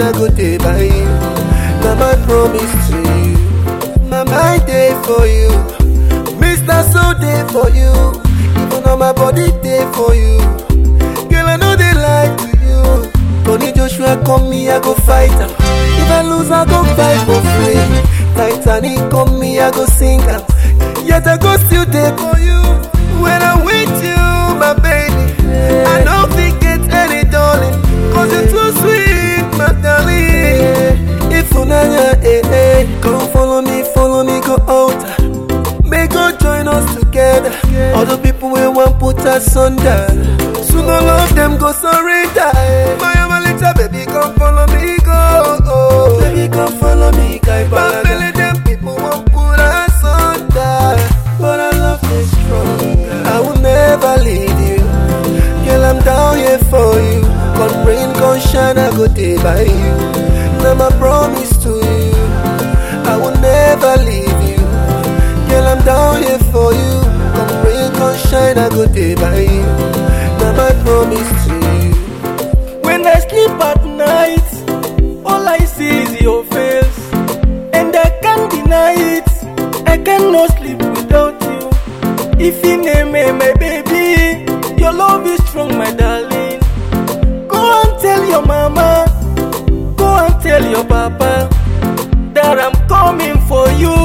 I go day by you. Now my promise to you. Now my day for you. Mr. So day for you. Even on my body day for you. Girl, I know they lie to you. Tony Joshua come me, I go fight am. If I lose, I go fight for free. Titanic come me, I go sing am. Yet I go still there for you. When I'm with you, my baby. I don't forget any darling. Cause you're too sweet, my darling. If unanya, eh, eh. Come follow me, follow me, go out. May God join us together. All the people we want put us under. Soon all of them go surrender. My my little baby, come follow me, go. Oh. Baby, come follow me, guy. Family, them people won't put us under. But I love this strong. I will never leave you. Girl, I'm down here for you. Come rain, come shine, I go day by you. Now my promise to you. I will never leave you. Girl, I'm down here for you. Come rain, come shine, I go day by you. Now my promise to you. When I sleep at night, all I see is your face. And I can't deny it. I cannot sleep without you. If you name me, my baby, your love is strong, my darling. Go and tell your mama, go and tell your papa that I'm coming for you.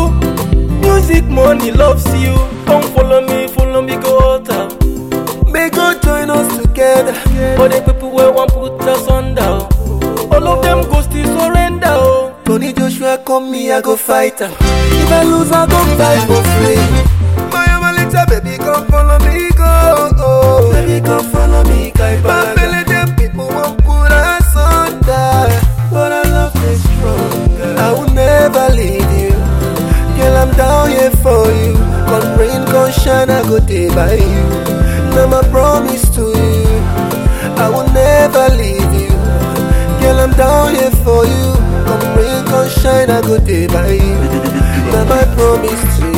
Music money loves you. Come follow me, follow me, go out. May God join us together. But the people will want put us under. oh. All of them go still surrender. Oh. Tony Joshua come me, I go fight am. If I lose, I go fight for free. My my little baby, come follow me, go. Oh. Baby, come follow me, guy. Family, them people won't put us under. But I love this strong. I will never leave you. Girl, I'm down here for you. Come rain, come shine, I go day by you. Now my promise to you. I will never leave you. Girl, I'm down here for you. Come rain, come shine, I go day by you. Now my promise to